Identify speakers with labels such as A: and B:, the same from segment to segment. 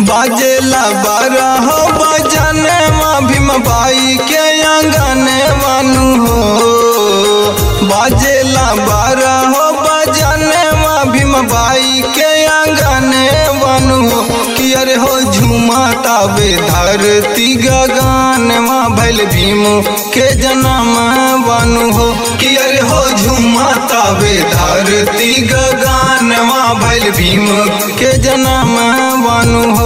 A: बाजेला बारह बजने माँ भीम बाई के आंगने वानु हो बाजेला बारह बजने माँ भीम बाई के आंगने वानु हो कि अरे हो झूमा ताबे धरती गगन माँ भैल भीम के जन्म वानु हो कि अरे हो झूमा ताबे धरती गगन माँ भैल भीम के जन्म वानु हो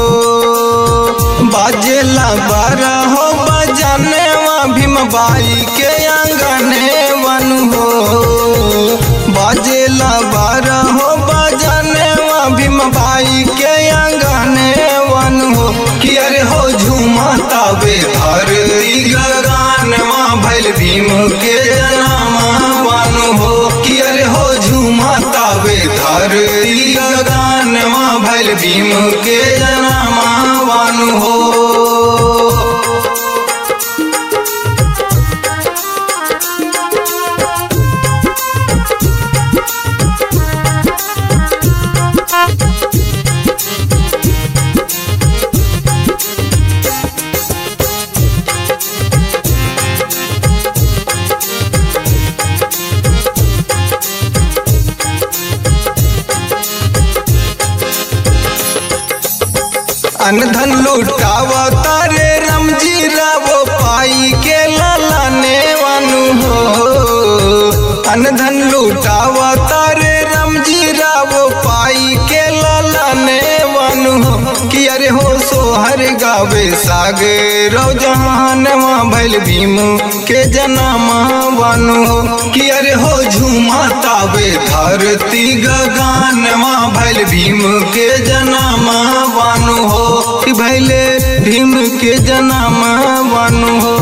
A: बाजेला बारह हो बजाने माँ भीम बाई के आंगने वानु हो बाजेला बारह हो बजाने माँ भीम बाई के आंगने वानु हो कि अरे हो झूमा ताबे धरती गगन माँ भैल भीम के जन्म वानु हो कि अरे हो झूमा ताबे धरती गगन माँ भैल भीम के जन्म वानु हो अनधन लुटावा तारे रमजी रावो पाई के लालाने वानु हो अनधन लुटावा तारे रमजी रावो पाई के लालाने वानु हो कि अरे हो सोहर गावे सागे रो जहान माँ भैल भीम के जनामा वानु हो कि अरे हो झूमा तावे धरती गगन माँ भैल भीम के जनामा वानु हो कि भैले भीम के जनामा वानु हो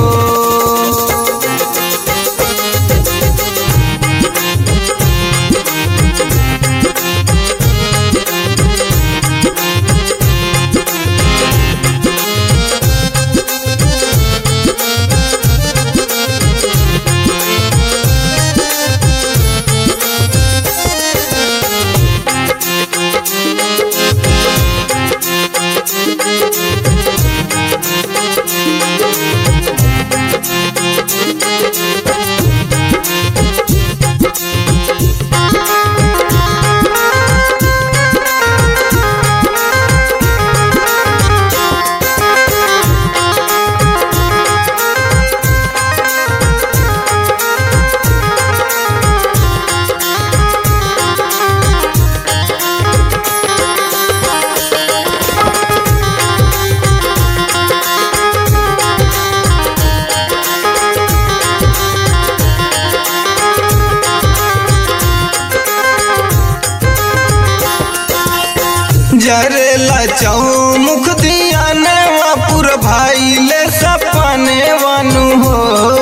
A: जरेला चौमुख दिया नेवापुर भाई ले सपने वानु हो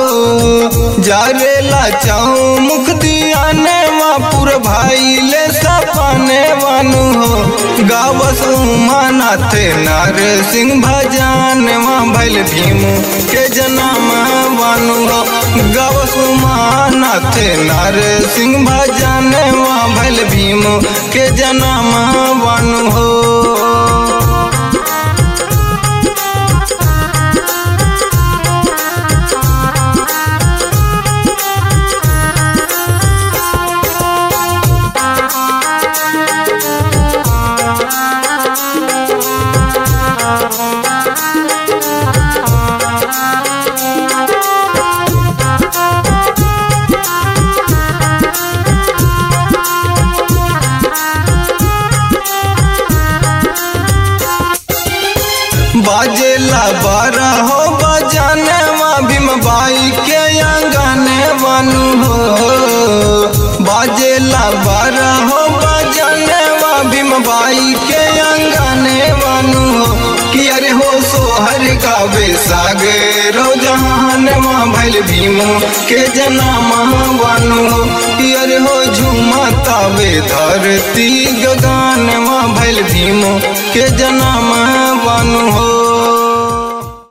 A: जरेला चौमुख दिया नेवापुर भाई ले सपने वानु हो गावस उमानाथ नार सिंह भजान माँ भैल भीम के जन्म वानु हो गावस उमानाथ नार सिंह भजान माँ भैल भीम के जन्म वानु हो बाजेला बारह हो बजाने माँ भीम बाई के आंगने वानु हो बाजेला बारह हो बजाने माँ भीम बाई के आंगने वानु हो कि अरे हो सोहर गावे सागे रो जहान माँ भैल भीम के जनामा वानु हो कि अरे हो झूमा तावे धरती गगन माँ भैल भीम के जनामा वानु हो